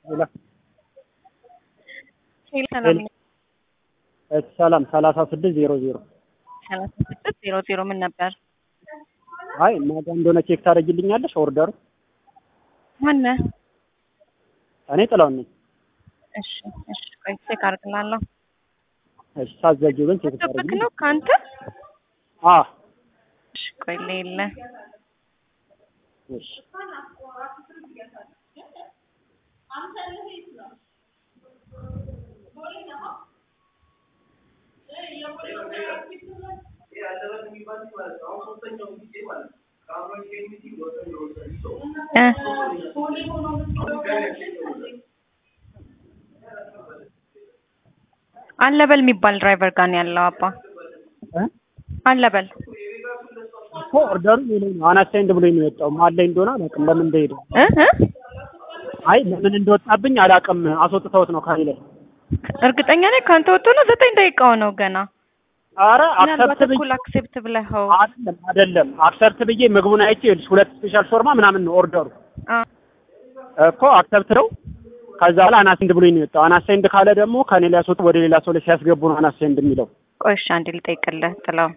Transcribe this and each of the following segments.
ሰላም ሰላም ሰላሳ ስድስት ዜሮ ዜሮ ሰላሳ ስድስት ዜሮ ዜሮ ምን ነበር? አይ ማጋ እንደሆነ ቼክ ታደርጊልኛለሽ? ኦርደሩ ማነህ? እኔ ጥላውን ነኝ። እሺ እሺ፣ ቆይ ቼክ አድርግላለሁ። እሺ ሳትዘጊው ግን ቼክ ጥብቅ ታደርጊልኝ? ነው ከአንተ? አ እሺ፣ ቆይ ሌለ እሺ እ አለበል የሚባል ድራይቨር ጋር ነው ያለው አባ እ አለበል እኮ ኦርደሩ ሌላኝ ነው። አናሳይንድ ብሎኝ ነው የወጣው። ማን ላይ እንደሆነ አላውቅም። ለምን እንደሄደ እ እ አይ ለምን እንደወጣብኝ አላውቅም። አስወጥተውት ነው ከኔ ላይ። እርግጠኛ ነኝ ከአንተ ወጥቶ ነው ዘጠኝ ደቂቃው ነው ገና አረ ምናልባት አክሰፕት ብዬ እኩል አክሴፕት ብለኸው አይደለም አይደለም አክሰፕት ብዬ ምግቡን አይቼ ይኸውልሽ ሁለት ስፔሻል ሾርማ ምናምን ነው ኦርደሩ አ እኮ አክሰፕት ነው። ከዛ በኋላ አናሳይንድ ብሎኝ ነው የወጣው። አናሳይንድ ካለ ደግሞ ከኔ ላይ ያስወጡ ወደ ሌላ ሰው ላይ ሲያስገቡ ነው አናሳይንድ የሚለው። ቆይ እሺ አንዴ ልጠይቅልህ ጥላው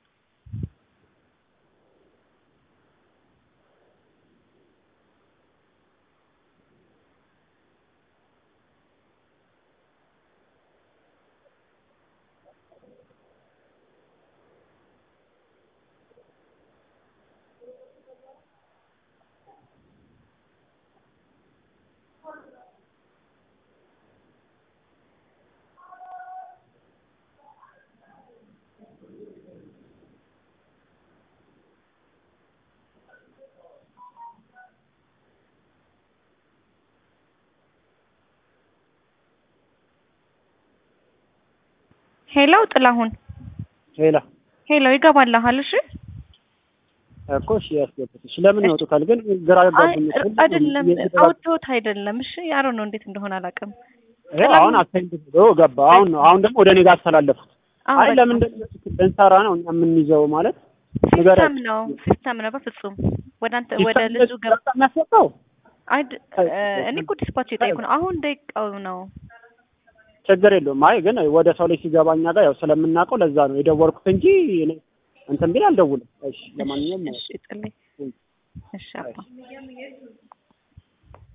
ሄሎ ጥላሁን ሌላ ሄሎ ይገባልሃል እሺ እኮ እሺ ያስገቡት። እሺ ለምን ያወጡታል ግን ግራ አይ ገባኝ። አይደለም አውጥቶት አይደለም እሺ ያሮ ነው እንዴት እንደሆነ አላውቅም ይኸው አሁን አሳይንድ ብሎ ገባ። አሁን ነው አሁን ደግሞ ወደ እኔ ጋር አስተላለፉት። አዎ አይ በቃ ለምን እንደንሰራ ነው እኛ የምንይዘው ማለት ሲስተም ነው ሲስተም ነው በፍጹም ወደ አንተ ወደ ልጁ ገብ የሚያስወጣው አይድ እኔ እኮ ዲስፓች የጠየኩ ነው አሁን ደቂቃው ነው ችግር የለውም። አይ ግን ወደ ሰው ላይ ሲገባ እኛ ጋር ያው ስለምናውቀው ለዛ ነው የደወልኩት እንጂ እኔ እንትን ቢል አልደውልም። እሺ ለማንኛውም እሺ ጥልኝ እሺ አባ